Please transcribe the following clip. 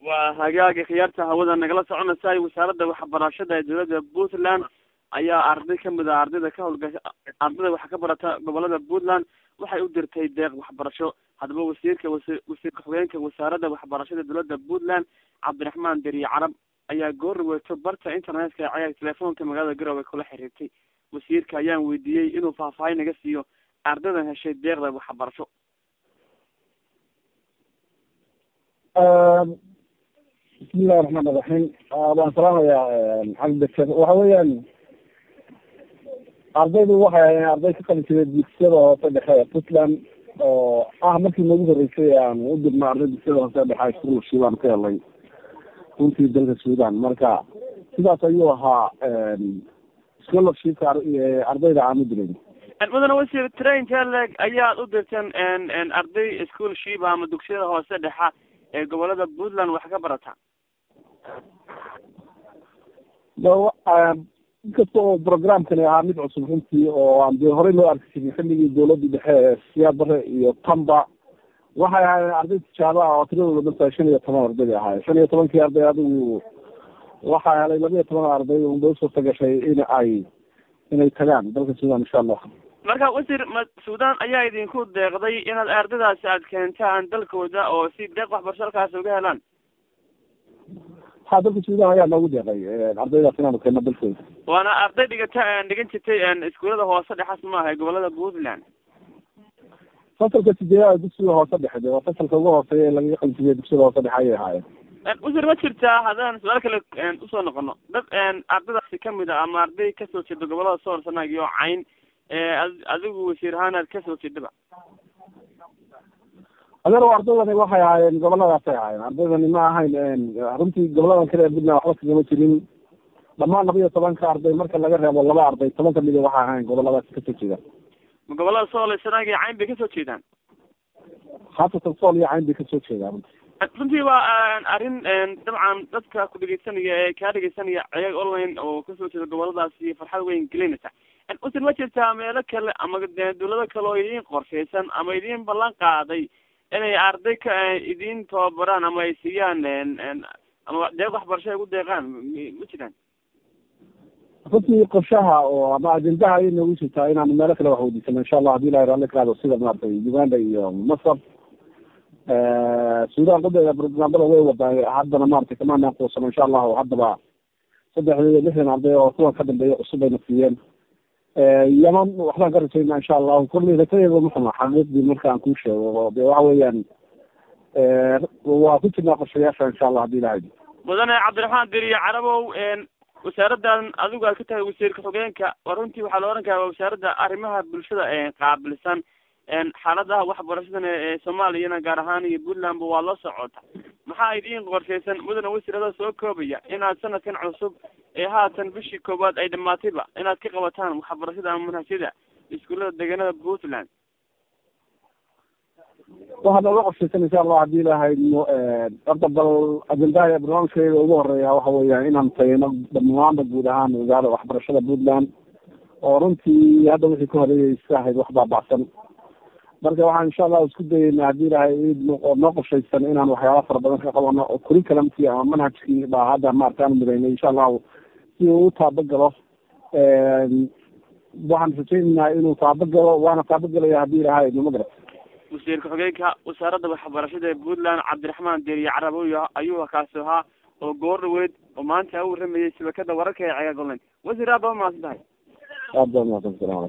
waa hagaagi khiyaarta hawada nagala soconaysa wasaaradda waxbarashada ee dowladda puntland ayaa arday kamid a ardayda ka howlgasha ardayda waxa ka barata gobolada puntland waxay u dirtay deeq waxbarasho haddaba wasiirka wasi wasiir ku-xigeenka wasaaradda waxbarashada dowladda puntland cabdiraxmaan deriye carab ayaa goor weeto barta internetka ee cayaag telefoonka magaalada garowe kula xiriirtay wasiirka ayaan weydiiyey inuu faahfaahin naga siiyo ardaydan heshay deeqda waxbarasho bismillahi raxmaan iraxiim waan salaamayaa maxamed beker waxa weeyaan ardaydu waxay ahayn arday ka qalin jiray dugsiyada hoose dhexe ee puntland oo ah markii noogu horeysay aan u dirno arday dugsiyada hoose dhexe scholarship aan ka helay runtii dalka sudan marka sidaas ayuu ahaa scholarshipka ardayda aan u diray mudane wasiir trainka leg ayaad u dirteen arday schoolship ama dugsiyada hoose dhexa ee gobolada puntland wax ka barata inkasta oo programkani ahaa mid cusub runtii oo aan dee horey loo arki jirin xilligii dawladii dhexe ee siyaabare iyo tamba waxay ahaayeen arday tijaabo ah oo tiradooda dhantahay shan iyo toban arday ahaayeen shan iyo tobankii arday adigu waxaa helay laba iyo toban arday unba usurta gashay in ay inay tagaan dalka sudan insha allah marka wasiir ma sudan ayaa idinku deeqday inaad ardaydaasi aad keentaan dalkooda oo si deeq waxbarasho halkaas uga helaan ha dalka sudan ayaa noogu deeqay ardaydaas inaanu keeno dalkooda waana arday dhigata dhigan jirtay iskuulada hoose dhexas maaha gobolada puntland fasalka sideedaad dugsiga hoose dhexe de waa fasalka ugu hooseeya ee lagaga qalinsiiya dugsiyada hoose dhexe ayay ahaayeen wasiir ma jirtaa haddaan su-aal kale usoo noqono dad ardaydaasi kamid a ama arday kasoo jeeda gobolada soor sanaag iyo cayn adigu wasiir ahaan aad kasoo jeedaba adeer ardaydani waxay ahaayeen goboladaasay ahaayeen ardaydani ma ahayn runtii goboladan kale ee puntland waxba kagama jirin dhamaan laba iyo tobanka arday marka laga reebo laba arday toban kamid a waxay ahayn goboladaasi kasoo jeedaan ma gobolada sool sanaag iyo cayn bay kasoo jeedaan haasatan sool iyo cayn bay kasoo jeedaan runtii runtii waa arrin dabcan dadka ku dhegeysanaya ee kaa dhegeysanaya ceeg online oo kasoo jeeda goboladaasi farxad weyn gelinaysa wasiir ma jirtaa meelo kale ama dawlado kale oo idiin qorshaysan ama idiin ballan qaaday inay arday ka idiin tababaraan ama ay siiyaan ama deeq waxbarasho ay ugu deeqaan ma jiraan runtii qorshaha oo ama ajendaha ayay noogu jirtaa inaanu meelo kale wax weydiisano insha allah hadii ilahi raalli kaado sida maaragtay uganda iyo masar sudan qadeeda programada way wadaa haddana maratay kamaanaan quusano insha allahu haddaba saddexda iyo lixdan arday oo kuwan ka dambeeya cusub ayna siiyeen yaman waxbaan ka rajayna insha allahu kolley rakadeeda ma xuma xaqiiqdii marka aan kuu sheego de waxa weeyaan waa ku jirnaa qorshayaasha insha allah hadii ilahay mudane cabdiraxmaan deriye carabow wasaaraddan adigu aad ka tahay wasiirka xogeenka waa runtii waxaa la ohan karaa waa wasaaradda arrimaha bulshada qaabilsan xaaladaha waxbarashadan ee soomaaliyana gaar ahaan iyo puntlandba waa la socota maxaa idiin qorshaysan mudane wasiirada soo koobaya inaad sanadkan cusub ee haatan bishii koowaad ay dhamaatayba inaad ka qabataan waxbarashada ama manhajyada iskuullada deegaanada puntland waxaa nooga qorshaysan insha allah hadii ilahay horta bal ajendaha barnaamijkeeda ugu horeeya waxa weeyaan inaan tagino dhamaanba guud ahaan wasaarada waxbarashada puntland oo runtii hadda wixii ka horeeyay iska ahayd wax baabacsan marka waxaan insha allah isku dayeyna hadii ilahay noo qorshaysan inaan waxyaaba fara badan ka qabano oo curriculumkii ama manhajkii baa hadda maarata aan midaynay insha allahu si uu u taabagalo waxaan rajaynaynaa inuu taabagalo waana taabagelaya hadii ilahay nima garat wasiirka xogeenka wasaaradda waxbarashada ee puntland cabdiraxmaan deriye caraboy ayuu kaasi ahaa oo goor dhaweyd oo maanta u waramayay shabakada wararka ee cegaag online wasiir aad baa mahadsan tahay aad baa mahadsan salaam